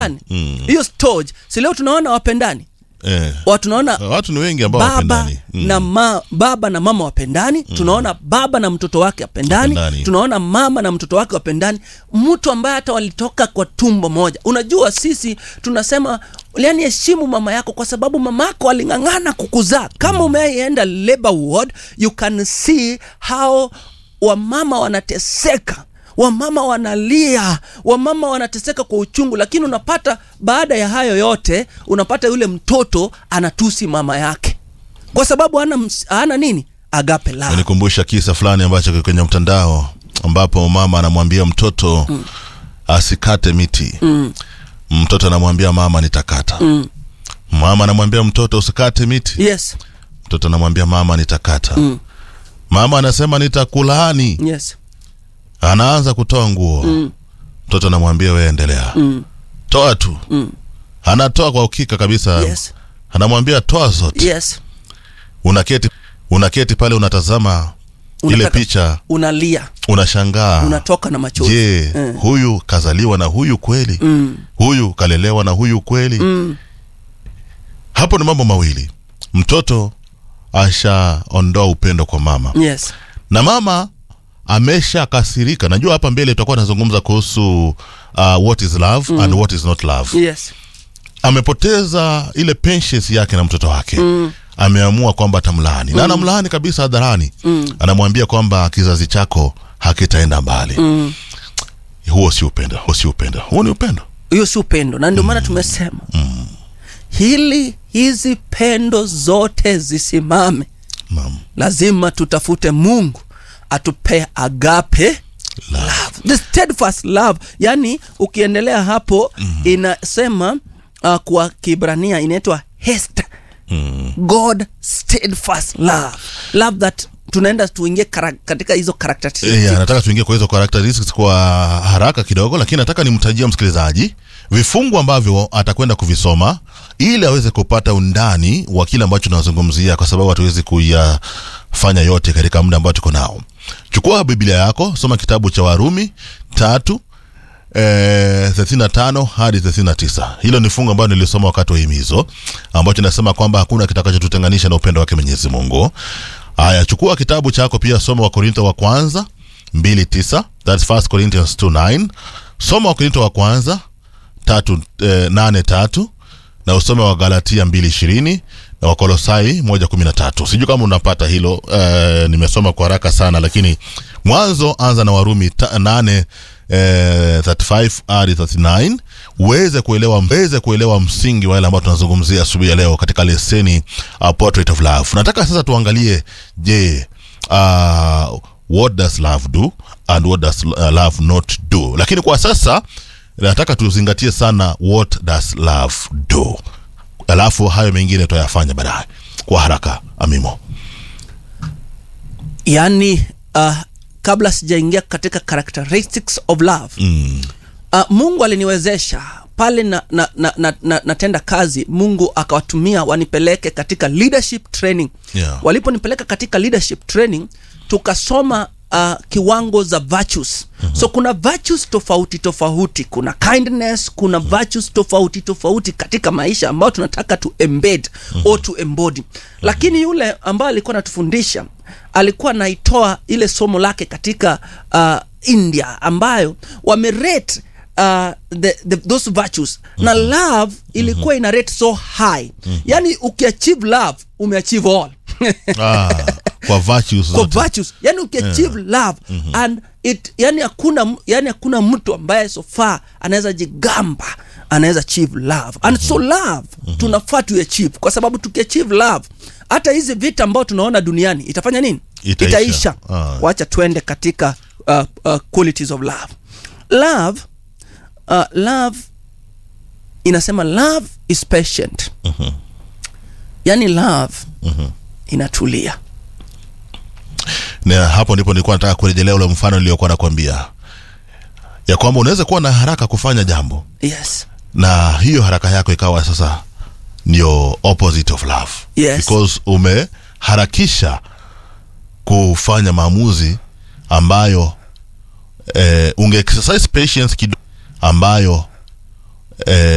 Mm. hiyo storage si leo tunaona wapendani Eh. watu tunaona Watu ni wengi ambao baba wapendani. Mm. na ma, baba na mama wapendani tunaona baba na mtoto wake wapendani Wapendani. tunaona mama na mtoto wake wapendani mtu ambaye hata walitoka kwa tumbo moja unajua sisi tunasema yani heshimu mama yako kwa sababu mama yako aling'ang'ana kukuzaa kama umeenda labor ward you can see how wamama wanateseka wamama wanalia wamama wanateseka kwa uchungu lakini unapata baada ya hayo yote unapata yule mtoto anatusi mama yake kwa sababu hana, ms- hana nini agape la Unikumbusha kisa fulani ambacho kiko kwenye mtandao ambapo mama anamwambia mtoto mm. asikate miti mm. mtoto anamwambia mama nitakata mm. mama anamwambia mtoto usikate miti yes mtoto anamwambia mama nitakata mm. mama anasema nitakulaani yes anaanza kutoa nguo mm. mtoto anamwambia wewe endelea mm. toa tu mm. anatoa kwa ukika kabisa yes anamwambia toa zote yes unaketi unaketi pale unatazama ile Unataka- picha unalia unashangaa unatoka na machozi je Eh. huyu kazaliwa na huyu kweli mm. huyu kalelewa na huyu kweli Mm. hapo ni mambo mawili mtoto ashaondoa upendo kwa mama yes na mama ameshakasirika najua hapa mbele tutakuwa nazungumza kuhusu uh, what is love and what is not love yes amepoteza ile patience yake na mtoto wake mm. ameamua kwamba atamlaani na anamlaani kabisa hadharani mm. anamwambia kwamba kizazi chako hakitaenda mbali mm. huo si upendo huo si upendo huo ni upendo hiyo si upendo na ndio maana tumesema hili hizi pendo zote zisimame Naam. lazima tutafute mungu atupee agape Love. love. the steadfast love yani ukiendelea hapo mm. inasema uh, kwa kibrania inaitwa hest Mm. god steadfast love love that tunaenda tuingie kara, katika hizo characteristics Yeah, nataka tuingie kwa hizo characteristics kwa haraka kidogo lakini nataka nimtajia msikilizaji vifungu ambavyo atakwenda kuvisoma ili aweze kupata undani wa kile ambacho tunazungumzia kwa sababu hatuwezi kuyafanya yote katika muda ambao tuko nao chukua biblia yako soma kitabu cha warumi tatu eh, 35 hadi 39 hilo ni fungu ambayo nilisoma wakati wa himizo ambacho nasema kwamba hakuna kitakachotutenganisha na upendo wake mwenyezi mungu haya chukua kitabu chako pia soma wakorintho wa kwanza 29 that's 1 corinthians 29 soma wakorintho wa kwanza tatu, eh, nane tatu na usome wa galatia mbili ishirini na wakolosai moja kumi na tatu sijui kama unapata hilo eh, nimesoma kwa haraka sana lakini mwanzo anza na warumi ta, nane eh, 35 hadi 39 uweze kuelewa uweze kuelewa msingi wa yale ambayo tunazungumzia asubuhi ya leo katika leseni uh, portrait of love nataka sasa tuangalie je uh, what does love do and what does uh, love not do lakini kwa sasa nataka tuzingatie sana what does love do alafu hayo mengine tutayafanya baadaye kwa haraka amimo yani uh, kabla sijaingia katika characteristics of love mm. uh, mungu aliniwezesha pale na, na, na, na, na, natenda kazi mungu akawatumia wanipeleke katika leadership training Yeah. waliponipeleka katika leadership training tukasoma uh, kiwango za virtues mm-hmm. so kuna virtues tofauti tofauti kuna kindness kuna mm-hmm. virtues tofauti tofauti katika maisha ambayo tunataka tu embed mm-hmm. or to embody mm-hmm. lakini yule ambaye alikuwa anatufundisha alikuwa anaitoa ile somo lake katika uh, india ambayo wamerate uh, the, the, those virtues mm-hmm. na love ilikuwa ina rate so high mm-hmm. yani ukiachieve love umeachieve all ah, kwa virtues kwa zote virtues yani ukiachieve love mm-hmm. and it yani hakuna m- yani hakuna mtu ambaye so far anaweza jigamba anaweza achieve love and so love mm-hmm. tunafaa tuachieve kwa sababu tukiachieve love hata hizi vita ambao tunaona duniani itafanya nini Itaisha. itaisha. Ah. wacha twende katika uh, uh, qualities of love love uh, love inasema love is patient Mhm. yani love Mhm. inatulia na hapo ndipo nilikuwa nataka kurejelea ule mfano niliokuwa nakwambia ya kwamba unaweza kuwa na haraka kufanya jambo yes na hiyo haraka yako ikawa sasa ndio opposite of love Yes. because umeharakisha kufanya maamuzi ambayo eh, unge exercise patience kidogo ambayo eh,